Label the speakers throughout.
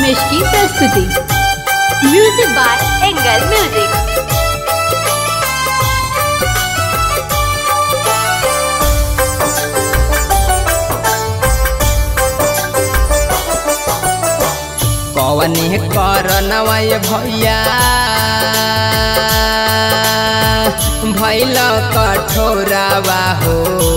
Speaker 1: रमेश की प्रस्तुति
Speaker 2: music by angle music
Speaker 3: कवने करनवय भैया भैल कठोरावा हो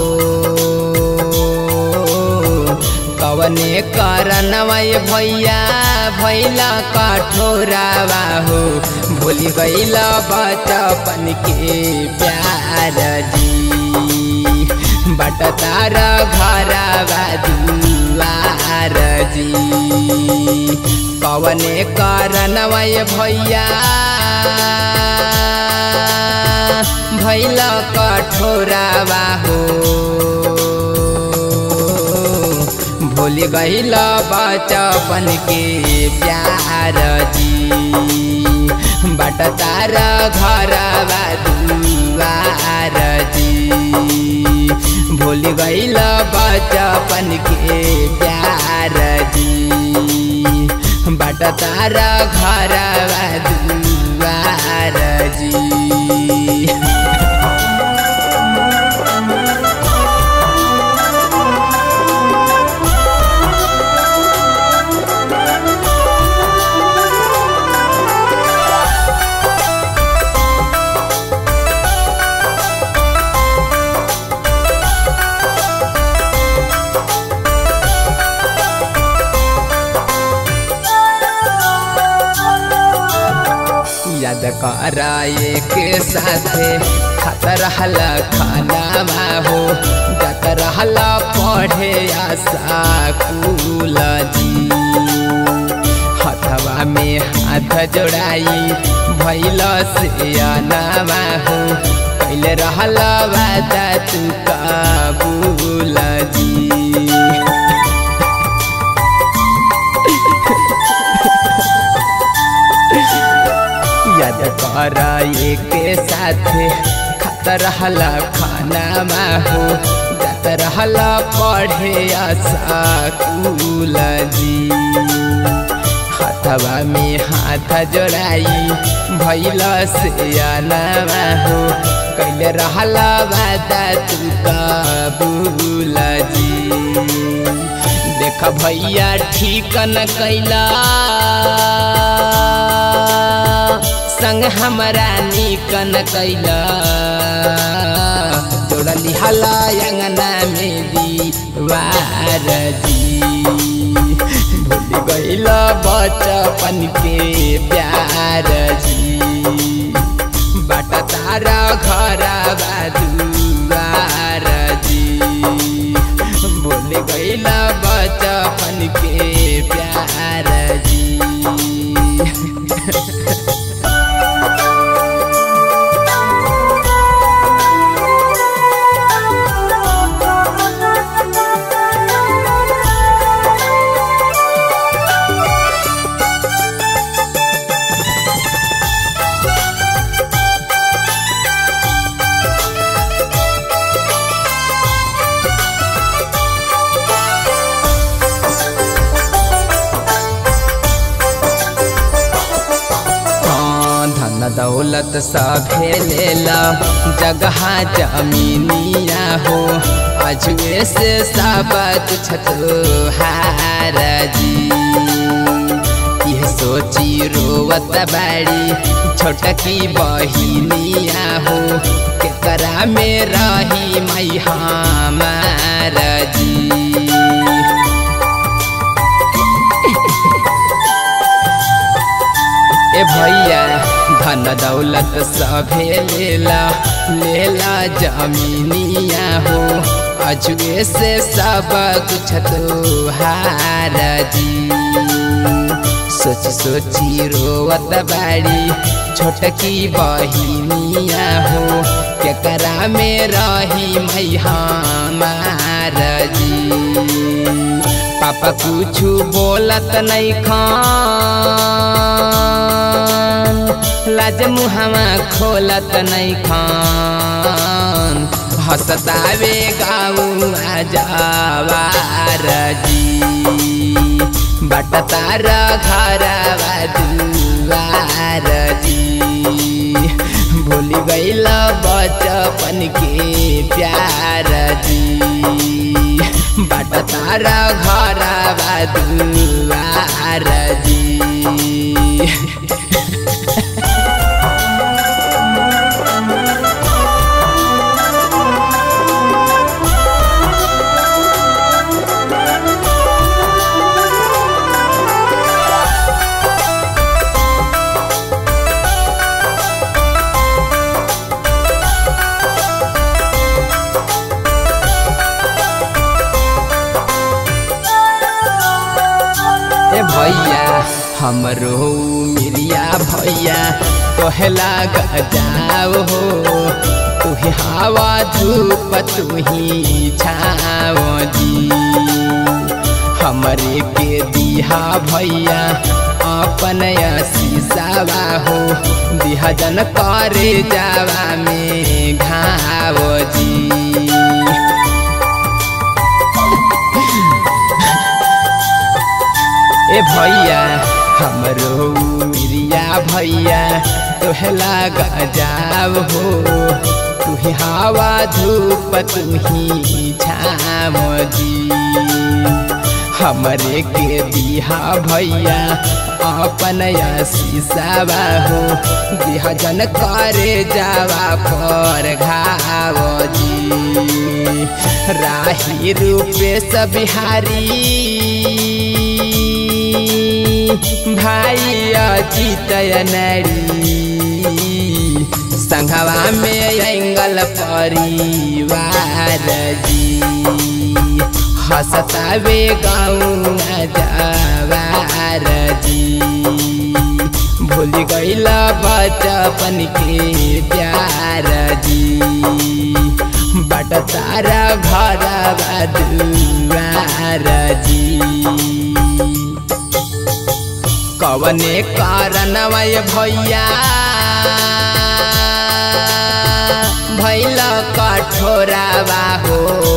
Speaker 3: कवने करनवय भैया भैल कठोरावा हो भूल गईल बचपन के प्यार जी बट तार घरवा दुआर जी कवने कारणवय भैया भैल कठोरावा हो भूल गईल बचपन के प्यार जी बट तार घरवा दुआर जी भूल गईल बचपन के प्यार जी बट तार घरवा दुआर जी याद कराए के साथे खत रहल खाना हो जत रहल पढ़े आशा कुल जी हथवा में हाथ जोड़ाई भैल से अनामा हो कैले रहल वादा तू काबूल जी याद कराए के साथे खत रहल खाना हो जत रहल पढ़े आशा कुल जी हथवा में हाथ जोड़ाई भैल से अनामा हो कैले रहल वादा तू काबूल जी देख भैया ठीक न कैला संग हमरा निकन कैला जोड़ली हला अंगना में दीवार जी भूल गईल बचपन के प्यार जी बाट तारा घर दुआर जी भूल गईल बचपन के प्यार जी धन दौलत सभे लेला जगह जमीनिया हो अजुए से सब कुछ हार जी यह सोची रोवत बाड़ी छोटकी बहिनिया हो केकरा में रही मई हमार जी ए भैया धन दौलत सभे लेला लेला जमीनिया हो अजुए से सब कुछ तोहार जी सोच सोची रोवत बाड़ी छोटकी बहिनिया हो केकरा में रही मई हमार जी पापा कुछ बोलत नहीं खान लाज मुहावा खोलत नहीं खान हसतावे गाँव जवार जी बाट तार घरवा दुआर जी भूल गईल बचपन के प्यार जी बाट तार घरवा दुआर जी ए भैया हमरो मिरिया भैया कहला गजाओ हो तुही हवा धूप तुही छाओ जी हमरे के दिहा भैया अपन शीशावा हो दिहा जन करे जावा में घाव जी ए भैया हमरो मिरिया भैया तोहला गजाव हो तुही हवा धूप तुही छाम जी हमरे के दिहा भैया अपन शीशावा हो दिहा जन करे जावा पर घाव जी राही रूपे बिहारी भाइ अजित नरी सङ्घवा में एङ्गल परिवार जी हसतावे गाउँ जवार जी भूल गइल बचपन के प्यार जी बाट तारा घर दुआर जी कवने कारणवय भैया भैल कठोरावा हो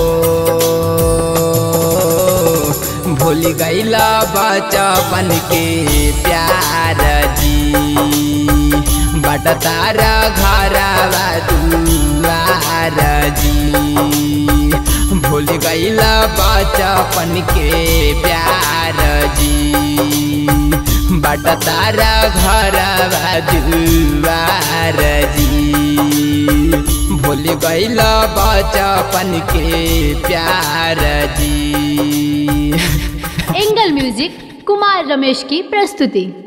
Speaker 3: भूल गइल बचपन के प्यार जी बाट तार घरवा दुआर जी भूल गइल बचपन के प्यार जी बाट तार घरवा दुआर जी भूल गइल बचपन के प्यार जी
Speaker 2: एंगल म्यूजिक कुमार रमेश की प्रस्तुति